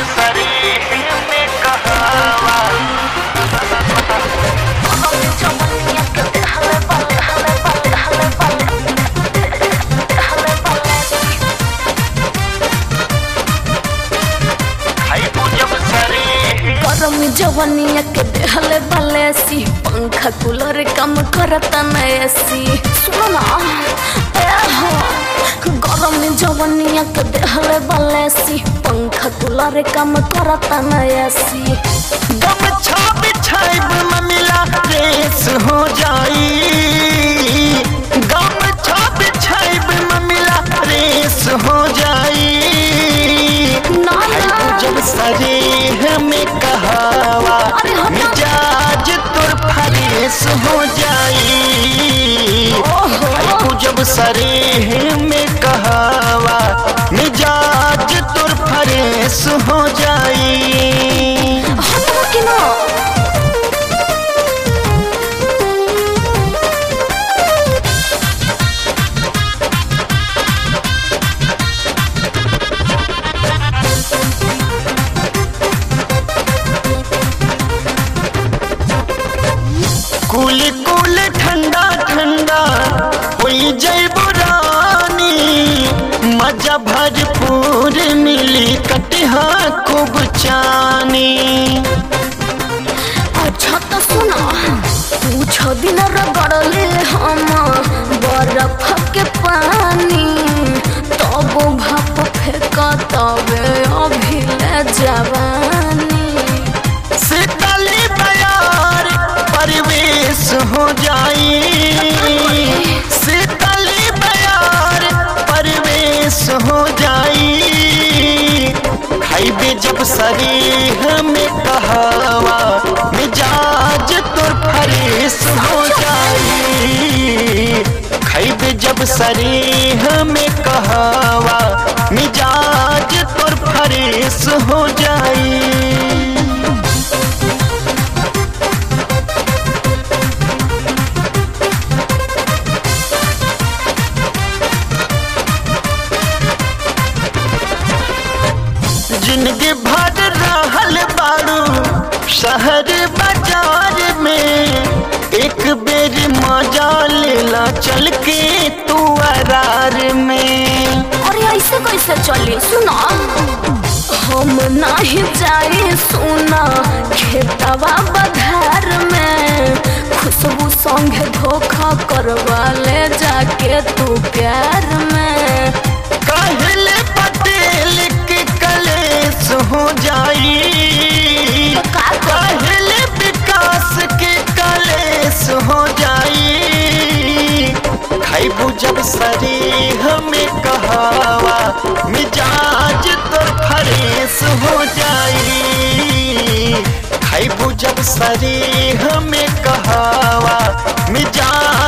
शरीर में कहावा खाइबू जब शरीर गरम जवनिया के देहले बलेसी पंखा कूलर कम करता न एसी सुनो ना ए हो गरम जवनिया के देहले बलेसी पंखा कूलर कम करता न एसी गमछा बिछाइब ममिला रेस हो जाई गमछा बिछाइब ममिला रेस हो जाई ना ना जब शरीर में कहावा अरे हटा। मिजाज तुर फरेस हो जाई ओहो। खाइबू जब शरीर में कहावा मिजाज तुर फरेस हो जाई हटो कि ना कुल कुल ठंडा ठंडा होई जैब रानी मजा भरपूर मिली कटिहा खूब चानी अच्छा तो सुना पूछ दिन रगड़ले हम बर्फ के पानी तब भाप फेंक तबे अभी ले जवानी शीतली बयार परिवेश हो जाई शीतली बयार परिवेश हो जाई खाइबे जब शरीर में कहावा मिजाज तोर फरेश हो जाई खाइबे जब शरीर में कहावा मिजाज तोर फरेश हो जाई जिंदगी भर रहल बारू शहर बाजार में एक बेर मजा लेला चल के तू अरार में अरे ऐसे कैसे चली सुना हम नहीं जाए सुना खेतवा बधार में खुशबू संग धोखा करवा ले जाके तू प्यार में कहले पटेल के कलेश हो जाई का कहले विकास के कलेश हो जाई खाइबू जब शरीर में कहावा मिजाज तो फरेश हो जाई खाइबू जब शरीर में कहावा मिजाज